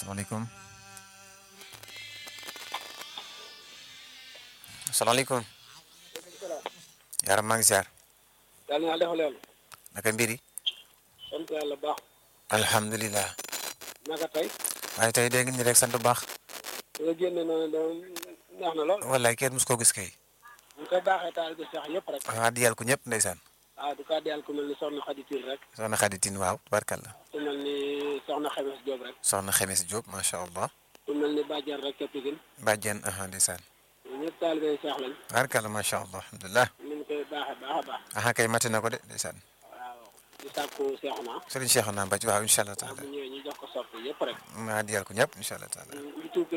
salaamaaleykum salaamaaleykum yaram maa ngi ziar yàlla na defal leen naka mbir yi sant yàlla baax alhamdulilah naka tey waaye tey dégg ni rek sant bu baax nga génne noonu da neex na lool wallaay kenn mus koo gis kay ñu koy baaxee taal bi sax yëpp rek waa diyal ko ñëpp ndeysaan waaw du kaa diyal ku mel ni soxna Xaditil rek soxna Xaditin waaw tubarkalla ku mel ni soxna Xemes Diop rek soxna Xemes Diop macha allah ku mel ni Badiane rek ca Pikine bàjjen aha ndeysaan ñëpp taalibe Seex lañ tubarkalla macha allah alhamdulilah ñu ngi koy baaxee baax a baax aha kay mate na ko de ndeysaan waaw di sàkku Seex naa sëriñ Cheikh naa Mbacke waaw incha allah waaw taala bu ñëwee ñu jox ko soppi yëpp rek maa diyal ko ñëpp incha allah taala ñu tuub